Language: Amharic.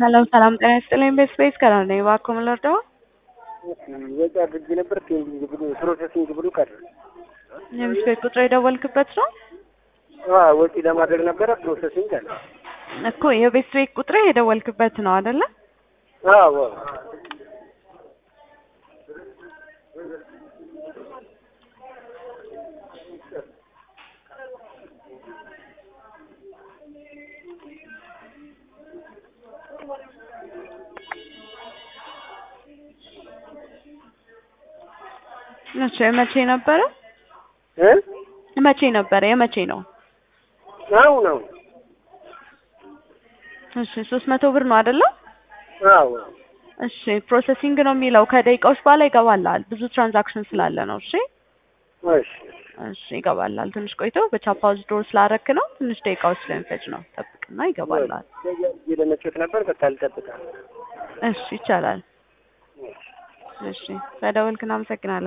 ሰላም ሰላም፣ ጤና ይስጥልኝ። ቤት ስፔስ ከላል ነኝ። እባክዎ ምን ልርዳዎ? ወጪ አድርጌ ነበር ፔንዲንግ ብሎ ፕሮሰሲንግ ብሎ ቀረ። የቤት ቤት ቁጥር የደወልክበት ነው አዎ ወጪ ለማድረግ ነበረ ፕሮሰሲንግ አለ። እኮ የቤት ቤት ቁጥር የደወልክበት ነው አይደለ? አዎ እሺ መቼ ነበረ? እ መቼ ነበረ? የመቼ ነው? አሁን አሁን እሺ ሶስት መቶ ብር ነው አይደለ? አዎ እሺ ፕሮሰሲንግ ነው የሚለው ከደቂቃዎች በኋላ ይገባልሃል። ብዙ ትራንዛክሽን ስላለ ነው። እሺ እሺ እሺ ይገባልሃል። ትንሽ ቆይቶ በቻፓ ዊዝድሮ ስላረክ ነው ትንሽ ደቂቃዎች ስለሚፈጅ ነው። ጠብቅና ይገባልሃል። ለመቼት ነበር በቃ ልጠብቃ እሺ ይቻላል። እሺ ስለደወልክ እናመሰግናለን።